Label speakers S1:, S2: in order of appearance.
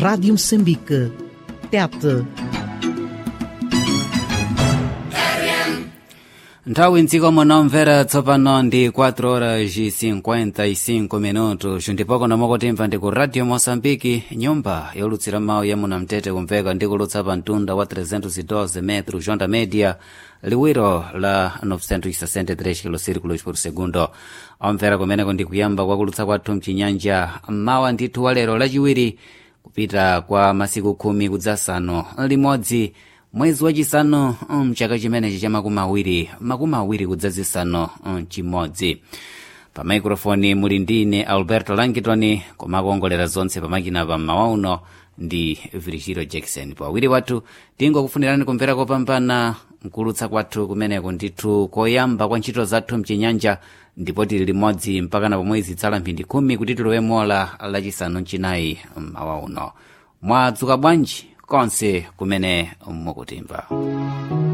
S1: Rádio Moçambique. Tete.
S2: nthawi mdziko munomvera tsopano ndi 4 horas e 55 minutos ndipoko nomokotimva ndi ku radio moçambike nyumba yolutsira mawu ya munamtete kumveka ndi kulutsa pa mtunda wa 312 metro jonda media liwiro la 963 kilosirikulos por segundo omvera kumeneko ndi kuyamba kwa kulutsa kwathu mchinyanja mawa ndithu wa lero lachiwiri kupita kwa masiku khumi kudzasanu limodzi mwezi wachisanu mchaka chimenechi cha makumi awiri makumi awiri kudzazisanu chimodzi pa maikrofoni muli ndine alberto langitoni komakuongolera zonse pamakina pa mmawa uno ndi virgilio jackson pawiri wathu tingokufunirani kumvera kopambana mkulutsa kwathu kumeneko ndithu koyamba kwa ntchito zathu mchinyanja ndipo tili limodzi mpakana pomwezi tsala mphindi khumi kuti tilowe mola lachisanu mchinayi mmawa uno mwadzuka bwanji konse kumene mukutimva